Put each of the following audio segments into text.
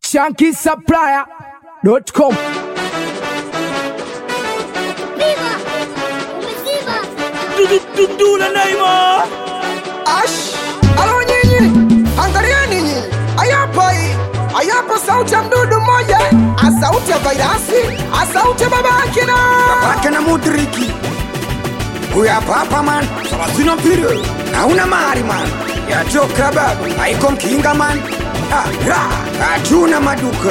shankisupplier.com Viva! Umezima! Dudula Naima Ash, alo nyinyi, angalieni nyinyi, ayapa hii, ayapa sauti ya mdudu mmoja, a sauti ya vairasi, a sauti ya babake na babake na mudriki huyu hapa hapa man salasina mpire hauna mahari man yatoka babu haiko mkinga man Ah, ra, hatuna maduka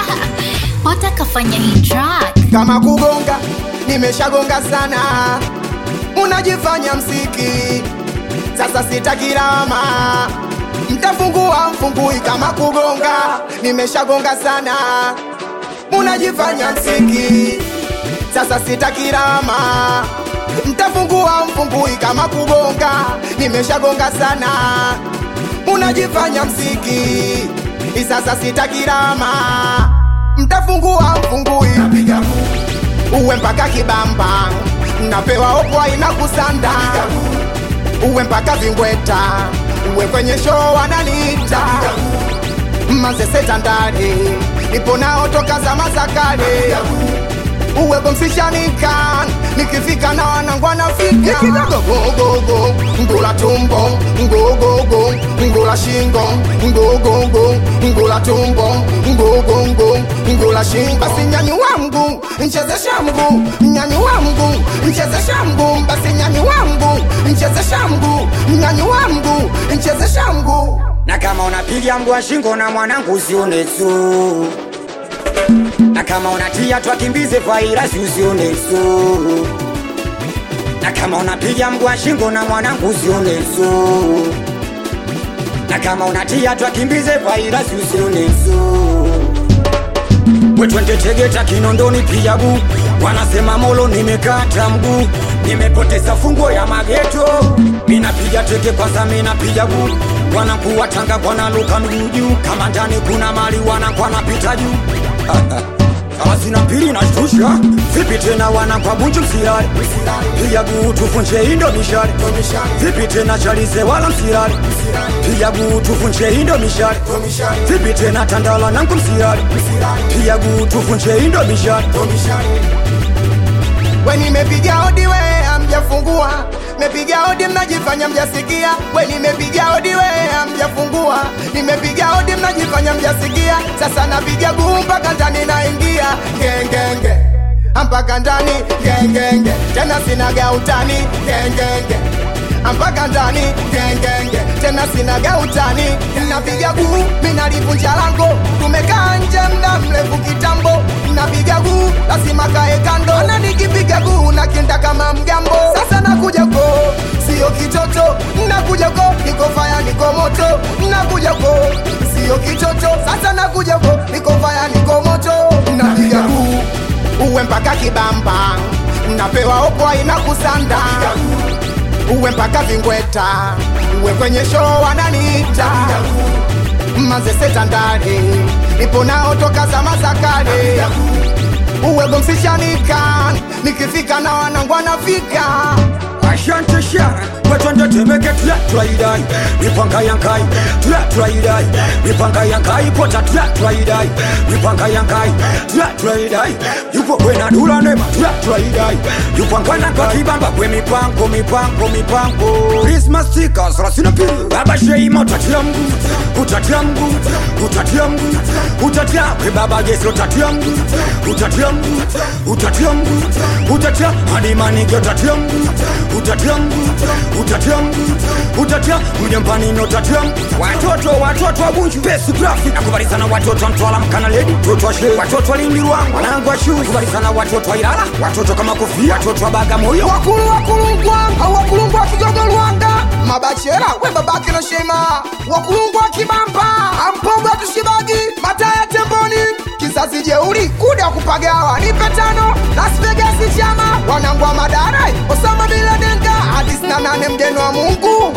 watakafanya hii track kama kugonga, nimeshagonga sana, unajifanya msiki, sasa sitakirama mtafungua mfungui kama kugonga, nimeshagonga sana, unajifanya msiki, sasa sitakirama mtafungua mfungui kama kugonga, nimeshagonga sana, unajifanya msiki, sasa sitakirama mtafungua mfungui uwe mpaka kibamba napewa opwa ina kusanda uwe mpaka vingweta uwe kwenye show wananiita mazeseta ndani nipo nao toka zama za kale uwe bomsishanika nikifika na wanangu anafika gogogo ngula tumbo ngogogo ngula shingo ngogogo ngula tumbo ngogongo ngula shingo basi nyani wangu nchezesha mguu nyani wangu nchezesha mguu basi nyani wangu nchezesha mguu nyani wangu nchezesha mguu na kama unapiga mbwa shingo na mwanangu usione tu na kama unatia twakimbize kwa irasi usione tu na kama unapiga mbwa shingo na mwanangu usione tu na kama unatia twakimbize kwa irasi usione tu wetwende Tegeta Kinondoni pijabu wanasema molo nimekata mguu nimepoteza funguo ya mageto minapiga teke kwanza minapiga guu wanakuwa Tanga wanaluka miguu juu kama ndani kuna mali wanakuwa napita juu Asina pili na shtusha vipi tena wanakwa bunju msirari piga guu tufunje indo mishari vipi tena chalize wala msirari piga guu tufunje indo mishari vipi tena tandala nangu msirari piga guu tufunje indo mishari we nimepiga hodi we amjafungua mepiga hodi mnajifanya mjasikia we nimepiga hodi we amjafungua nimepiga hodi mnajifanya mjasikia sasa napiga guu mpaka ndani naingia gengenge mpaka ndani gengenge tena sinaga utani gengenge mpaka ndani gengenge tena sinaga utani napiga guu minalivunja lango tumekaa nje mda mrefu kitambo napiga guu lazima kae kando na nikipiga guu nakinda kama mgambo sasa nakuja ko sio kitoto nakuja ko niko faya niko moto nakuja ko sio kitoto sasa nakuja ko niko faya niko moto napiga guu uwe mpaka kibamba napewa opwa ina kusanda uwe mpaka vingweta uwe kwenye show wananiita mazeseta ndani ipo nao toka zama za kale uwe gomsishanika nikifika na wanangu anafika Asante shara wetwende Temeke tula tulaidai mipanga yankai tula tulaidai mipanga yankai pota tula tulaidai mipanga yankai tula tulaidai yupo kwena dula nema tula tulaidai yupo ngana kwa kibamba kwe mipango mipango mipango Christmas stickers thelathini pili baba sheima utatia mguu utatia mguu utatia mguu utatia kwe baba Yesu utatia mguu utatia mguu utatia mguu utatia hadi manige utatia mguu utatia mguu utatia mguu utatia mjambanini utatia mguu watoto watoto wa bunju besi graphic nakubalizana watoto wa mtwala mkana ledi watoto wa shehe watoto wa lindi ruangu wanangu wa shuu kubalizana watoto wa ilala watoto kama kofia watoto wa bagamoyo wakulu wakulungwa au wakulungwa kigogo Rwanda mabachera we babake no shema wakulungwa kibamba ampogo tushibagi mataya temboni kizazi jeuri kuda kupagawa nipe tano Las Vegas chama wanangwa madara Osama bin Laden ka hadis na nane mgeni wa Mungu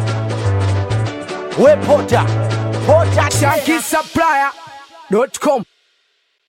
we pota pota shankisupplier.com